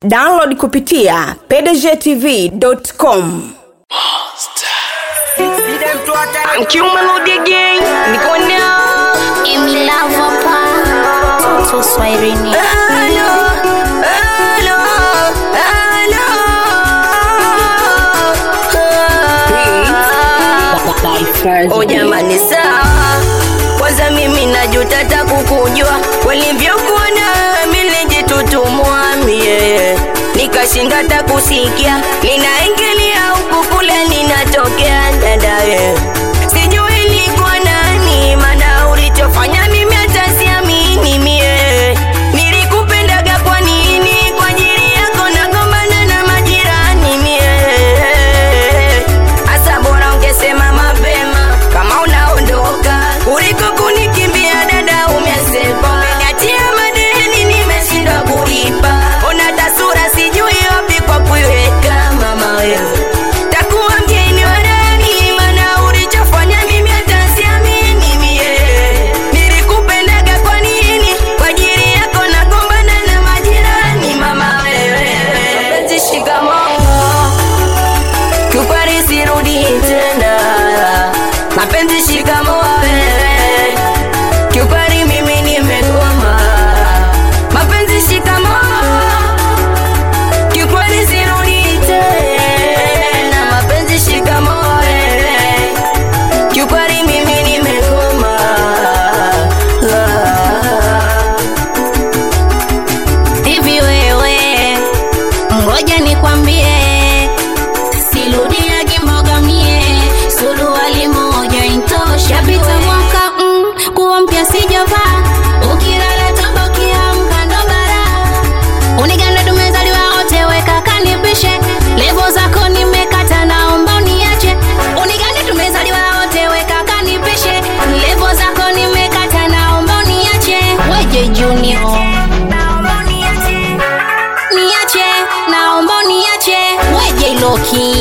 download kupitia pdgtv.com I'm Q Melody Gang, niko now. Emi Lava pa Toto Swahilini Hello, hello, hello. Oh jamani, sawa. Kwanza mimi najuta hata kukujua walivyokuona milijitutumua mie nikashinda hata kusikia ninaingilia huku kule ninatokea dadaye sijui ilikuwa nani maana ulichofanya mimi hata siamini mie nilikupendaga kwa nini kwa ajili yako nagombana na majirani mie hasa bora ungesema mapema kama unaondoka kuliko kunikimbia dada umesepa umeniachia madeni nimeshindwa kulipa ona tasura sijui wapi kwa kuiweka mama wewe takuwa mgeni wa ndani maana ulichofanya mimi hata siamini mie nilikupendaga kwa nini kwa ajili yako nagombana na majirani mama wewe mapenzi shikamoo kiukweli sirudi tena mapenzi shikamoo wewe kiukweli mimi nimegoma mapenzi shikamoo kiukweli sirudi tena mapenzi shikamoo wewe kiukweli mimi nimegoma Hivi wewe Ngoja nikwambie Sirudia kimboga mie Suruali moja intosha Pita mwaka mm, kuwa mpya sijavaa Ukilala toba ukiamka ndo bara Uniganda tumezaliwa wote weka kanipishe Levo zako nimekata naomba uniache Uniganda tumezaliwa wote weka kanipishe Levo zako nimekata naomba uniache Weje Junior niache naomba niache weje Loki